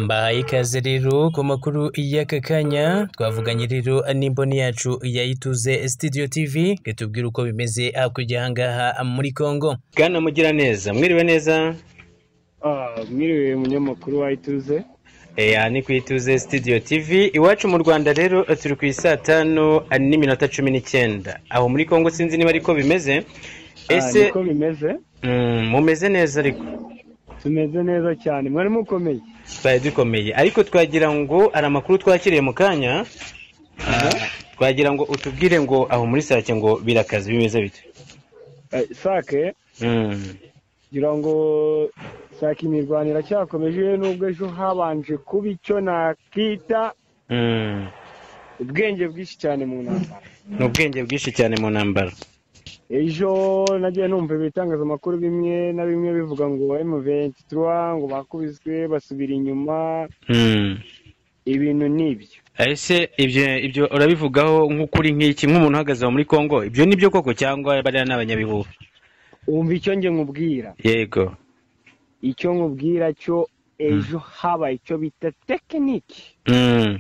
Mbahaye ikaze rero ku makuru y'aka kanya twavuganye rero n'imboni yacu yayituze Studio TV itubwira uko bimeze hakurya aha ngaha muri Congo bwana Mugiraneza mwiriwe neza Ah, mwiriwe munyamakuru wa ituze Eya ni ku ituze Studio TV iwacu mu Rwanda rero turi ku isaa tanu n'iminota cumi n'icyenda aho muri Congo sinzi niba ariko bimeze Ah, ese niko bimeze mm, mumeze neza ariko tumeze neza cyane mwari mukomeye twari dukomeye ariko twagira ngo hari amakuru twakiriye mu kanya Ah, twagira ngo utubwire ngo aho muri sake ngo birakaze bimeze bite Eh, sake Mm, ngira ngo sake imirwano iracyakomeje nubwo ejo habanje kuba icyo nakita mm. ubwenge bwinshi cyane mu ntambara ni ubwenge bwinshi cyane mu ntambara ejo nagiye numva ibitangazamakuru bimwe na bimwe bivuga ngo M23 ngo bakubiswe basubira inyuma Mm. ibintu n'ibyo ese ibyo ibyo urabivugaho nk'ukuri nk'iki nk'umuntu uhagaze aho muri Congo ibyo ni byo koko cyangwa bariya ni abanyabihuha wumva icyo njye nkubwira yego icyo nkubwira cyo ejo habaye icyo bita tekiniki Mm,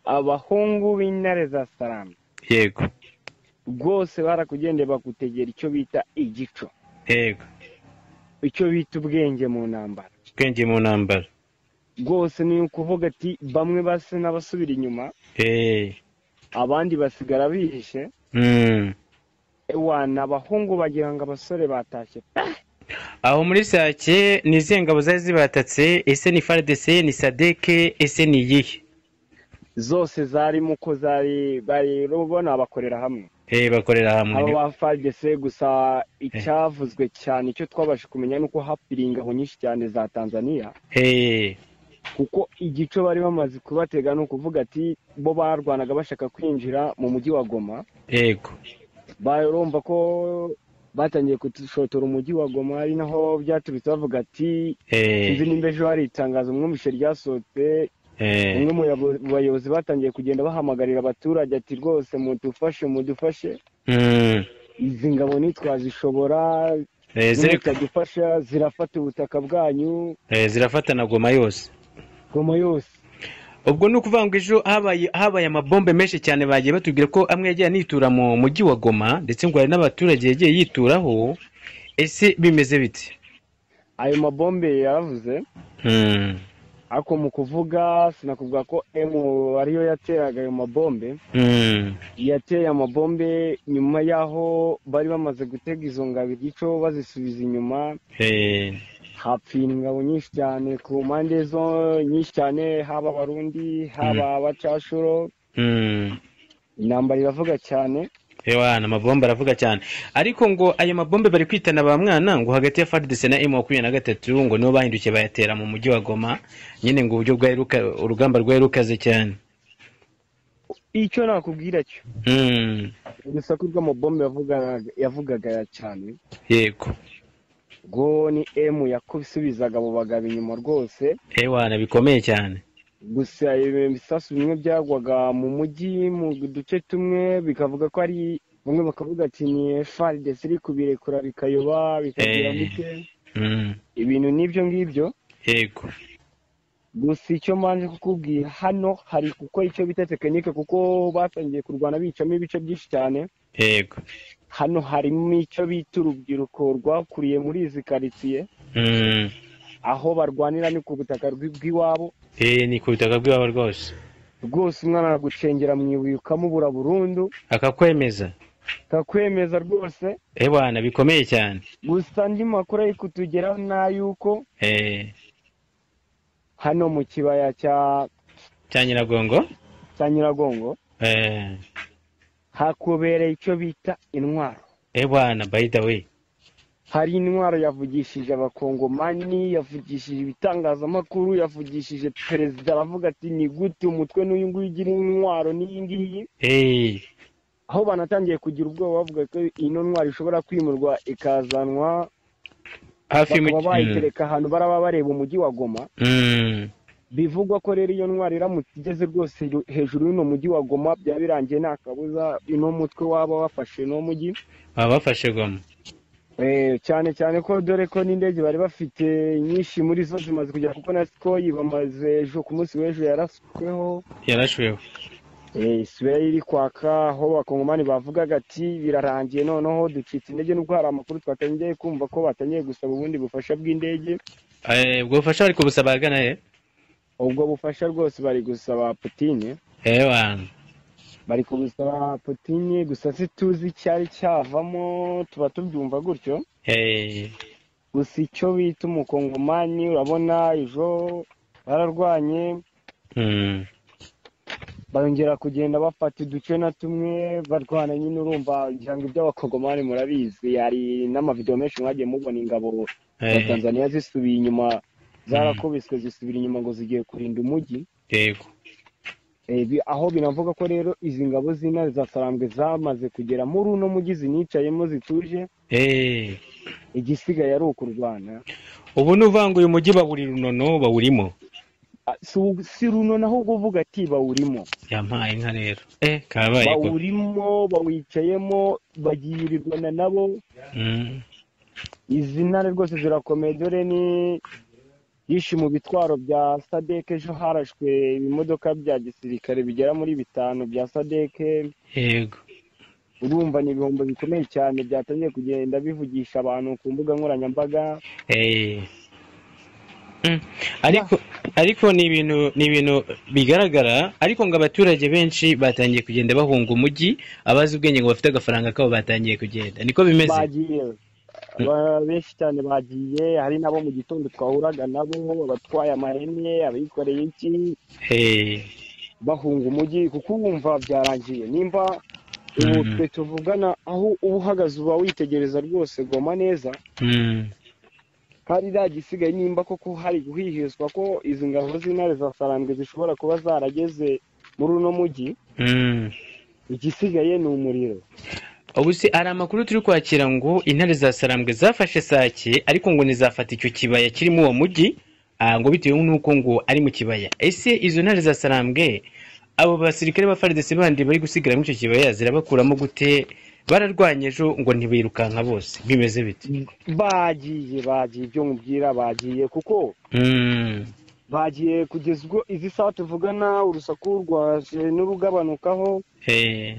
abahungu b'intare za salama yego rwose barakugendeye bagutegera icyo bita igico yego icyo bita ubwenge mu ntambara ubwenge mu ntambara rwose ni ukuvuga ati bamwe basa n'abasubira inyuma Eh, abandi basigara bihishe mm. ewa ni abahungu bagira ngo abasore batashye pe aho muri sake ni izihe ngabo zari zibatatse ese ni FARDC ni sadeke ese ni iyihe zose zarimo uko zari bari ubona bakorera hamwe Eh, bakorera hamwe abo ni- ba fagese gusa icyavuzwe cyane icyo twabashe kumenya ni uko hapfiriye ingabo nyinshi cyane za tanzaniya Eh, kuko igico bari bamaze kubatega ni ukuvuga ati bo barwanaga bashaka kwinjira mu mujyi wa goma yego barumva ko batangiye gushotora umujyi wa goma ari naho byaturutse bavuga ati Eh, sinzi nimba ejo hari itangazo mwumvishe ryasohotse eh, umwe mu yabo- mu bayobozi batangiye kugenda bahamagarira abaturage ati rwose mudufashe mudufashe mm. izi ngabo ntitwazishobora Eh, ziri- zitadufasha zirafata ubutaka bwanyu eh, zirafatana goma yose goma yose ubwo ni ukuvuga ngo ejo habaye habaye amabombe menshi cyane bagiye batubwira ko amwe yagiye anitura mu mujyi wa goma ndetse ngo hari n'abaturage yagiye yituraho ese bimeze bite ayo mabombe yaravuze Hmm, ariko mu kuvuga sinakubwira ko emu ariyo yateraga ayo mabombe hmm, yateye amabombe nyuma y'aho bari bamaze gutega izo ngabo igico bazisubiza inyuma eh, hapfira ingabo nyinshi cyane ku mpande zo nyinshi cyane haba abarundi haba abacashuro hmm. intambara iravuga cyane ewana amabombe aravuga cyane ariko ngo ayo mabombe bari kwitana ba mwana ngo hagati ya FARDC na M makumyabiri na gatatu ngo nibo bahindukiye bayatera mu mujyi wa goma nyine ngo uburyo bwari ruka- urugamba rwari rukaze cyane icyo nakubwira cyo Hmm, urusaku rw'amabombe yavugaga yavugaga cyane yego ubwo ni emu yakusubizaga abo bagabo inyuma rwose ewana bikomeye cyane gusa ibisasu bimwe byagwaga mu mujyi mu duce tumwe bikavuga ko ari bamwe bakavuga ati ni faridesi iri kubirekura bikayoba bikagira Eh. muke Hmm, ibintu n'ibyo ngibyo yego gusa icyo mbanje kukubwira hano hari kuko icyo bita tekinike kuko batangiye kurwana bicamo ibice byinshi cyane yego hano harimo icyo bita urubyiruko rwakuriye muri izi karitsiye Mm. aho barwanira ni ku butaka bw- bw'iwabo Eh, ni ku butaka bw'iwabo rwose rwose umwana aragucengera mu ibuye ukamubura burundu akakwemeza akakwemeza rwose eh bwana bikomeye cyane gusa andi makuru ari kutugeraho ni ay'uko eh, hano mu kibaya cya cya nyiragongo cya nyiragongo eh, hakubereye icyo bita intwaro eh bwana by the way hari intwaro yavugishije abakongomani yavugishije ibitangazamakuru yavugishije perezida aravuga ati ni gute umutwe n'uyu nguyu ugira intwaro n'iyi ngiyi eh, aho banatangiye kugira ubwoba bavuga ko ino ntwaro ishobora kwimurwa ikazanwa hafi mu bakaba mm. bayitereka ahantu baraba bareba umujyi wa goma Mm. bivugwa ko rero iyo ntwaro iramutse igeze rwose ru- hejuru y'uno mujyi wa goma byaba birangiye nta kabuza uno mutwe waba wafashe uno mujyi baba bafashe goma cyane cyane ko dore ko n'indege bari bafite nyinshi muri zo zimaze kugera kuko na sikoyi bamaze ejo ku munsi w'ejo yarasweho yarashweho isweye iri kwaka aho abakongomani bavugaga ati birarangiye noneho ducitse indege n'ubwo hari amakuru twatangeye kumva ko batangiye gusaba ubundi bufasha bw'indege ubwo bufasha bari kubusaba ahagana he ubwo bufasha rwose bari gusaba putine hehe bari kubusaba putine gusa situzi cyari cyavamo tuba tubyumva gutyo hehe gusa icyo bita umukongomani urabona ejo bararwanye bongera kugenda bafata uduce na tumwe barwana nyine urumva ngira ngo iby'abakongomani murabizi hari n'amavidewo menshi mwagiye mubona ingabo za tanzania zisubiye inyuma zarakubiswe zisubira inyuma ngo zigiye kurinda umujyi yego Eh, bi- aho binavuga ko rero izi ngabo z'intare za sarambwe zamaze kugera muri uno mujyi zinicayemo zituje hehe igisigaye ari ukurwana ubu ni uvuga uyu mujyi bawuri runono bawurimo Ah, si u- si runo naho ubwo uvuga ati bawurimo yampaye inka rero eh kabaye ko bawurimo bawicayemo bagirirwana nabo Mm. izi ntare rwose zirakomeye dore ni yishe mu bitwaro bya sadeke ejo harashwe ibimodoka bya gisirikare bigera muri bitanu bya sadeke yego urumva ni ibihombo bikomeye cyane byatangiye kugenda bivugisha abantu ku mbuga nkoranyambaga Eh. Mm. ariko ariko ni ibintu ni ibintu bigaragara ariko ngo abaturage benshi batangiye kugenda bahunga umujyi abazi ubwenge ngo bafite agafaranga kabo batangiye kugenda niko bimeze bagiye Ba- benshi cyane bagiye hari n'abo mu gitondo twahuraga nabo abatwaye amahene abikoreye iki Eh. bahunga umujyi kuko wumva byarangiye nimba ubu Mhm. twe tuvugana aho uba uhagaze uba witegereza rwose goma neza Mm. hari iriya gisigaye nimba koko hari guhihizwa ko izi ngabo z'intare za sarambwe zishobora kuba zarageze muri uno mujyi Mm. igisigaye ni umuriro ubu se hari amakuru turi kwakira ngo intare za sarambwe zafashe sake ariko ngo ntizafata icyo kibaya kirimo uwo mujyi ah, ngo bitewe n'uko ngo ari mu kibaya ese izo ntare za sarambwe abo basirikare ba faridesi bandi bari gusigara muri icyo kibaya zirabakuramo gute bararwanye ejo ngo ntibirukanka bose bimeze bite bagiye bagiye ibyo mubwira bagiye kuko Mm, bagiye kugeza ubwo izi saha tuvugana urusaku rwaje n'urugabanukaho eh,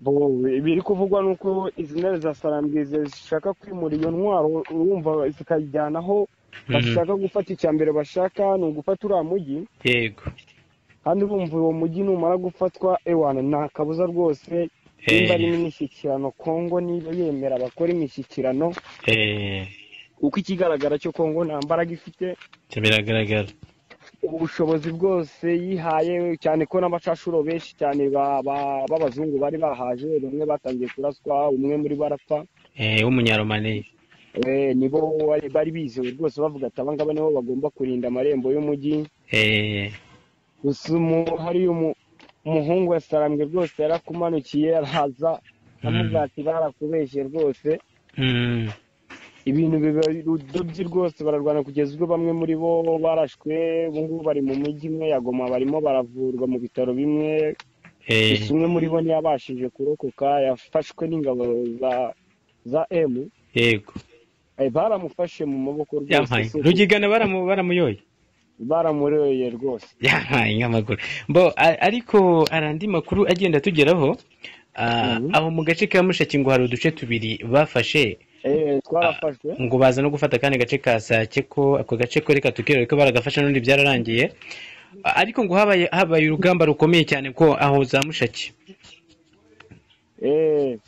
bo biri kuvugwa ni uko izi ntare za sarambwe zishaka kwimura iyo ntwaro urumva zikayijyanaho bashaka gufata icya mbere bashaka ni ugufata uriya mujyi yego kandi urumva uwo mujyi numara gufatwa ewana nta kabuza rwose nimba ari eh, n'imishyikirano kongo niba yemera bakora imishyikirano eh, kuko ikigaragara cyo kongo nta mbaraga ifite ibyo biragaragara ubushobozi bwose yihaye cyane ko n'amacashuro benshi cyane ba- ba- b'abazungu bari bahaje bamwe batangiye kuraswa umwe muri bo arapfa Eh, w'umunyaromaniya Eh, nibo bari- bari bizewe rwose bavuga ati abangaba nibo bagomba kurinda amarembo y'umujyi Eh, gusa umu- hari umu- umuhungu wa sarambwe rwose yarakumanukiye araza aramubwira ati barakubeshye rwose mm, ibintu biba udobyi rwose bararwana kugeza ubwo bamwe muri bo barashwe ubu ngubu bari mu mujyi umwe ya Goma barimo baravurwa mu bitaro bimwe eh, gusa umwe muri bo ntiyabashije kurokoka yafashwe n'ingabo za za emu yego Eh, baramufashe mu maboko yampaye rwose rugigana baramu baramuyoye baramureye rwose yampaye nk'amaguru bo a- ariko hari andi makuru agenda atugeraho Ah, Mhm. aho mu gace ka mushaki ngo hari uduce tubiri bafashe Eh, twarafashwe ngo baza no gufata akandi gace ka sake ko ako gace ko reka tukirore ko baragafashe n'ubundi byararangiye Ah, ariko ngo habaye habaye urugamba rukomeye cyane ko aho za mushaki Eh,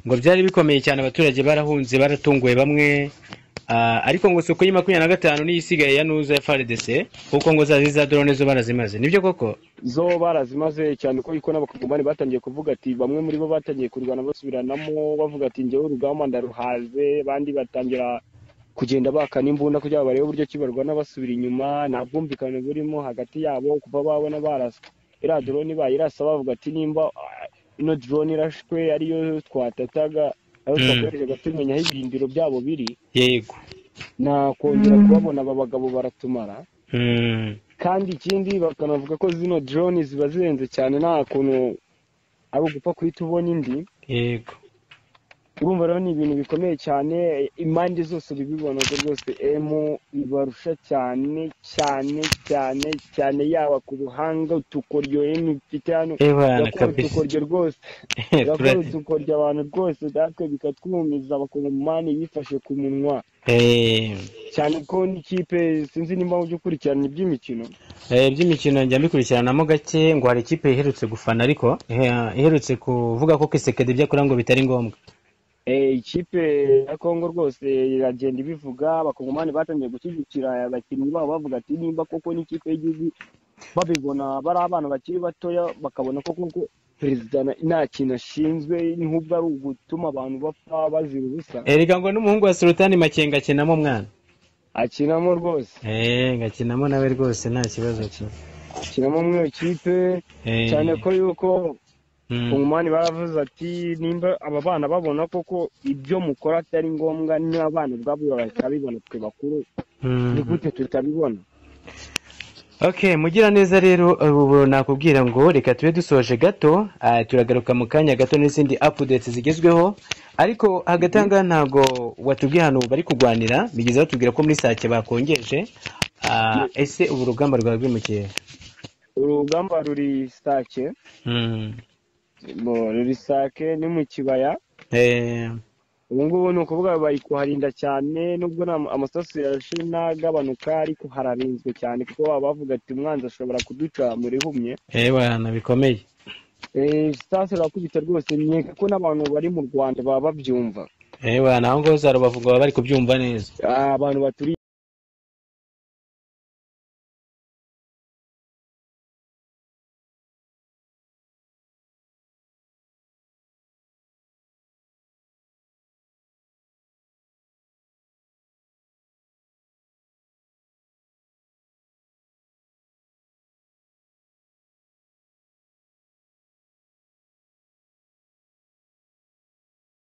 ngo byari bikomeye cyane abaturage barahunze baratunguwe bamwe Ah, ariko ngo soko y'i makumyabiri na gatanu niyo isigaye ya nuza ya frdc kuko ngo za za drone zo barazimaze nibyo koko zo barazimaze cyane ko iko n'abakongomani batangiye kuvuga ati bamwe muri bo batangiye kurwana basubiranamo bavuga ati njyewe urugamba ndaruhaze abandi batangira kugenda bakana imbunda kugira ngo barebe uburyo ki barwana basubira inyuma nta bwumvikane burimo hagati yabo kuva babona barasa iriya drone bayirasa bavuga ati nimba ah, ino drone irashwe ariyo twatataga ayo Mm. twakoreshaga tumenya aho ibirindiro byabo biri yego nakongera kubabona aba bagabo baratumara Mm. kandi ikindi bakanavuga ko zino drone ziba zihenze cyane nta kuntu ari ugupfa guhita ubona indi yego urumva rero ni ibintu bikomeye cyane impande zose bibibona ko rwose emu ibarusha cyane cyane cyane cyane yaba ku ruhanga utukoryo emu ifite hano ebana gakora kabisa utukoryo rwose gakora utukoryo abantu rwose natwe bikatwumiza abakongomani bifashe ku munwa Eh, cyane ko n'ikipe sinzi nimba mu by'ukurikirana iby'imikino eh, iby'imikino njya mbikurikiranamo gake ngo hari ikipe iherutse gufana ariko eh, iherutse kuvuga ko kisekedi ibyo akora ngo bitari ngombwa Eh, ikipe ya kongo rwose iragenda ibivuga abakongomani batangiye gushyigikira abakinnyi babo bavuga ati nimba koko n'ikipe y'igihugu babibona bari abana bakiri batoya bakabona ko koko perezida na- nta kintu ashinzwe n'ubwo ari ugutuma abantu bapfa bazira ubusa erega ngo n'umuhungu wa sultani makenga akinamo umwana akinamo rwose eh, ngakinamo nawe rwose nta kibazo ki akinamo muri iyo kipe Eh, cyane ko yuko mm, kongomani baravuze ati nimba aba bana babona koko ibyo mukora atari ngombwa n'abana ubwabo bahita bibona twe bakuru mm. ni gute tutabibona okay mugira neza rero ubu nakubwira ngo reka tube dusoje gato ah, turagaruka mu kanya gato n'izindi updates zigezweho ariko hagati aha ngaha ntabwo watubwiye ahantu bari kurwanira bigeze batubwira ko muri sake bakongeje Ah, ese ubu urugamba rwawe rwimukiye urugamba ruri sake Mm. bo, ruri sake ni mu kibaya Eh, ubu ngubu ni ukuvuga bari kuharinda cyane nubwo nta- amasasu yarashe n'agabanuka ariko hararinzwe cyane kuko baba bavuga ati umwanzi ashobora kuduca mu rihumye eh, bana bikomeye Eh, sitasi irakubita rwose nkeka ko n'abantu bari mu rwanda baba babyumva Eh, bana aho ngaho uzarubavuga baba bari kubyumva neza abantu baturiye